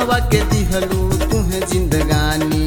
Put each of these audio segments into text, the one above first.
अल्हवा के दिहलू तुहे जिंदगानी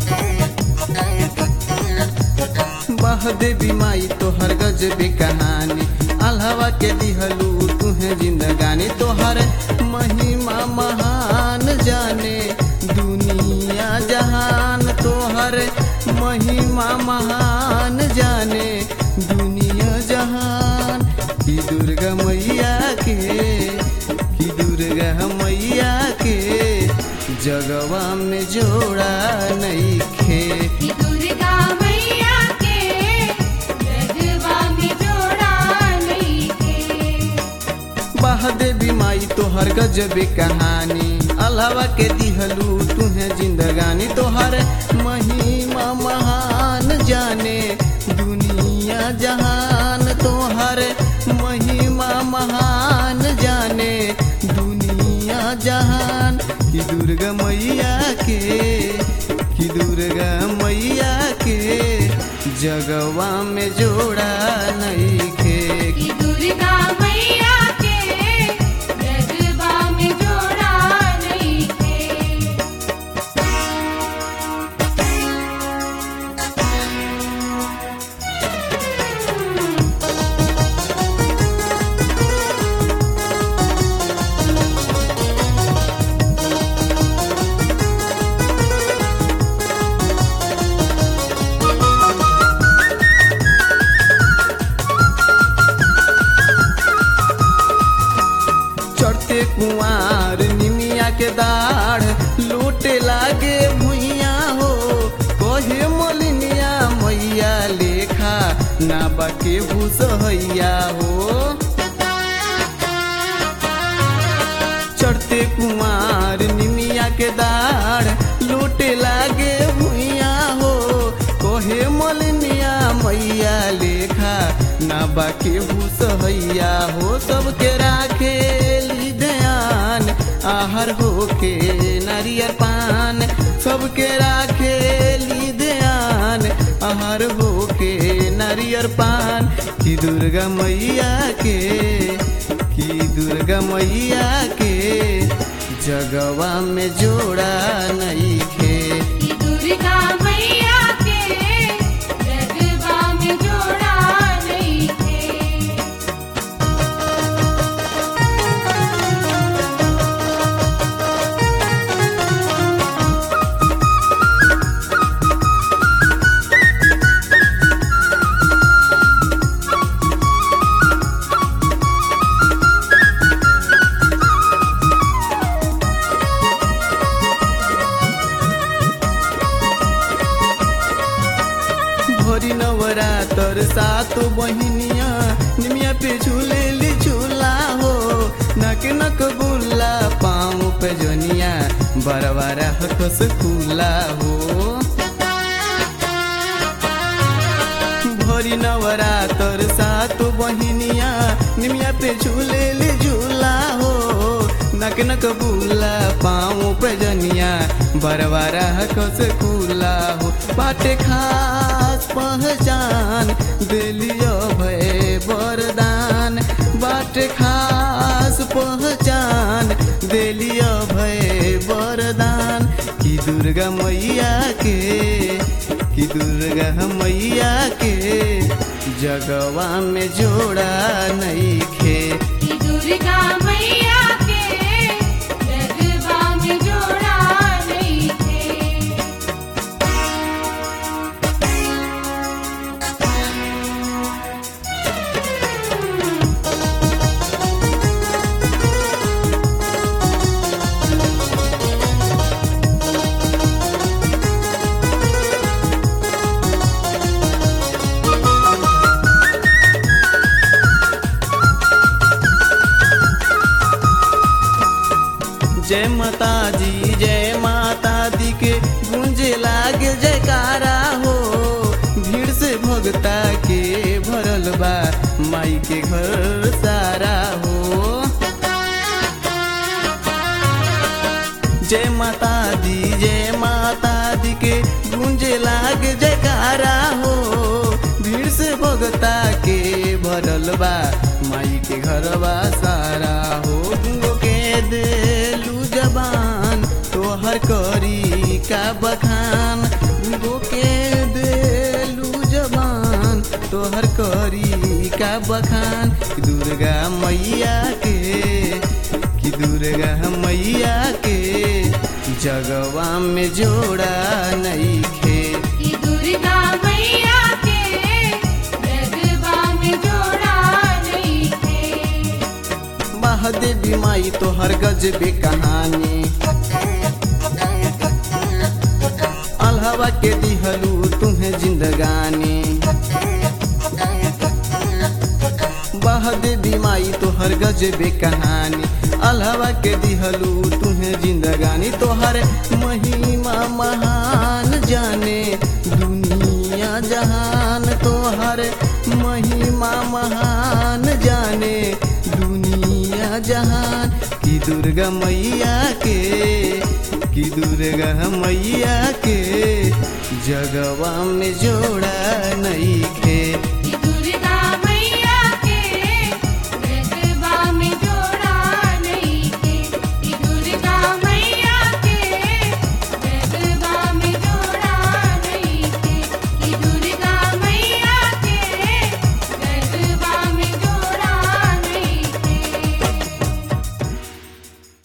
बह देवी माई तोहर गजबे कहानी अल्हवा के दिहलू तुहे जिंदगानी तोहर महिमा महान जाने दुनिया जहान तोहर महिमा महान जाने दुनिया जहान की दुर्गा मैया के की दुर्गा मैया के जगवा में जोड़ा नहीं खे कि दुर्गा मैया के जगवा में जोड़ा नइखे बह देवी माई तोहर गजबे कहानी अलावा के दिहलू तुहे जिंदगानी तोहर महिमा महान जाने दुनिया जहान तोहर महिमा महान जाने दुनिया जहान कि दुर्गा मैया के कि दुर्गा मैया के जगवा में जोड़ा नहीं खे कि दुर्गा मैया के जगवा में जोड़ा नइखे चढ़ते कुआर निमिया के दाढ़ लूटे लागे भुइया हो कहे मोलिनिया मैया लेखा ना बाके भूसहैया हो चढ़ते कुमार निमिया के दाढ़ लूटे लागे भुइया हो कोहे मोलिनिया मैया लेखा ना बाके भूसहैया हो सबके राखे ली ध्यान आहार होके नारियर पान सबके राखे ली ध्यान आहार होके नारियर पान की दुर्गा मैया के की दुर्गा मैया के जगवा में जोड़ा नहीं खे कि दुर्गा मैया के जगवा में जोड़ा नइखे भोरी नवरातर सात बहिनिया निमिया पे झूले ली झूला हो नक नक बुल्ला पाँव पे जोनिया बरवारा हकस खुला हो भोरी नवरातर सात बहिनिया निमिया पे झूले ली झूला हो नक नक बुला पाँव पे जनिया बरवारा कस खुला हो बाटे खास पहचान दिलियो भय वरदान बाटे खास पहचान दिलियो भय वरदान की दुर्गा मैया के कि दुर्गा मैया के जगवा में जोड़ा नहीं खे कि दुर्गा मैया के जगवा में जोड़ा नइखे जय माता दी जय माता दी के गूंजे लागे जयकारा हो भीड़ से भगता के भरल बा माई के घर सारा हो जय माता दी जय माता दी के गूंजे लागे जयकारा हो भीड़ से भगता के भरल बा माई के घरवा सारा हो गो के देलू जबान दुर्गा मैया के कि दुर्गा मैया के जगवा में जोड़ा नहीं खे कि दुर्गा मैया के जगवा में जोड़ा नहीं थे महादेवी माई तो हर गजबे कहानी अल्हवा के दिहलू तुम्हें जिंदगानी महादेवी माई तो हर गजबे कहानी अल्हवा के दिहलू तुम्हें जिंदगानी तोहर महिमा महान जाने दुनिया जहान तोहर महिमा महान जाने दुनिया जहान की दुर्गा मैया के की दुर्गा मैया के जगवा में जोड़ा नहीं खे